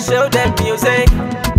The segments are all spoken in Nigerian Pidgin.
show them music.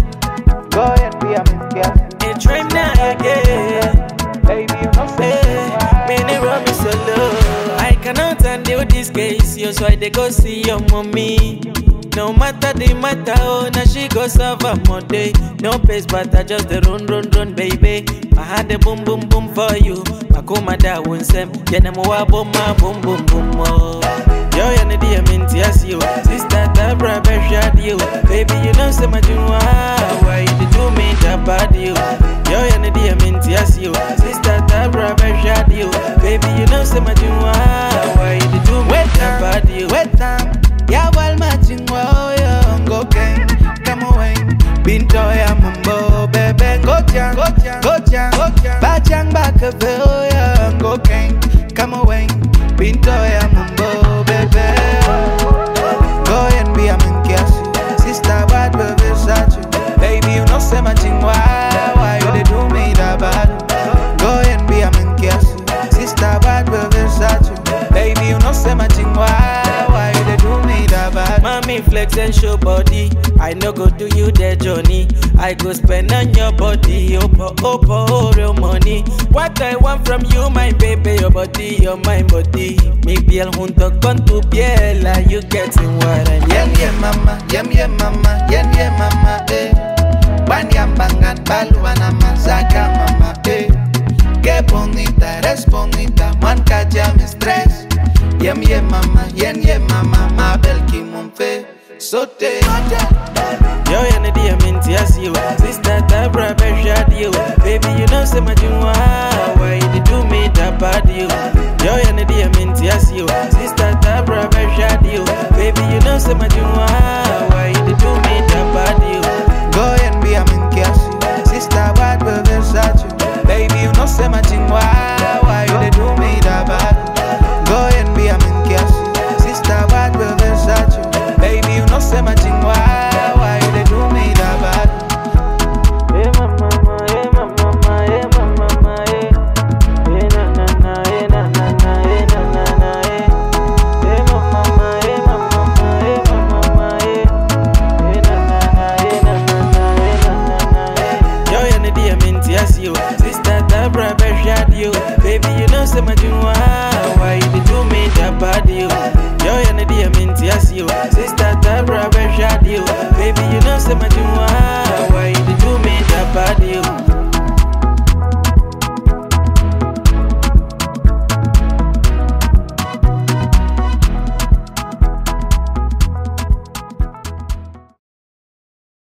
Go and be a man, yeah. A dream now again. Baby, you know say Hey, many run me solo. I cannot handle this case, yo, so I dey go see your mommy. No matter the matter, oh, now she go serve her day. No pace, but I just the run, run, run, baby. I had the boom, boom, boom for you. Makoma da winsem, yena mo wa boom, ma boom, boom, boom, oh. Yo, yana di aminti as you. Sister, Tabra, Beshad, you. Baby, you know, say my junwa. Why you dey do me that bad, you? Yo, yana di aminti as you. Sister, Tabra, Beshad, you. Baby, you know, say my junwa. Why you dey do me that bad, you? Wet time, ya wal matching wow yo go gang, come away. Binto ya mumbo, bebe go jang, go jang, go jang, go jang. Bajang back a veil ya go gang, come away. Binto ya mumbo, bebe. Go and be a man kiasu, sister bad bebe sachu. Baby you know say my ching why, why you dey do me that bad? Go and be a man kiasu, sister bad bebe sachu. Baby you know say my ching why, why you dey do me that bad? Mommy flex and show body. I no go do you the journey. I go spend on your body. Opo, opo, oh, real money. What I want from you, my baby, your body, your mind body. Mi piel junto con tu piel, are you getting what I mean? Yen yen mama, yen yen mama, yen yen mama, eh. Wan yambangan baluana mazaka mama, eh. Qué bonita, eres bonita, man calla mi estrés. Yen yen mama, yen yen mama, mabel kimonfe, sote. Yo, you know the aminti as you. Sister Tabra, Beshad, you. Baby, you know, say my junwa. Why you dey do me that bad, you? Yo, you know the aminti as you. Sister Tabra, Beshad, you. Baby, you know, say my junwa. Why you dey do me that bad, you? Go and be a man kiasu, sister bad bebe sachu. Baby you know say my ching why, why you dey do me that bad? Go and be a man kiasu, sister bad bebe sachu. Baby you know say my ching why, why you dey do me that bad? Hey mama, hey mama, hey mama, hey. Hey na na na, hey na na na, hey na na na, hey. Hey mama, hey mama, hey mama, hey. Hey na na na, hey na na na, hey na na na, hey. Yo, you know the aminti as you. Sister Tabra, Beshad, you. Baby, you know say my junwa.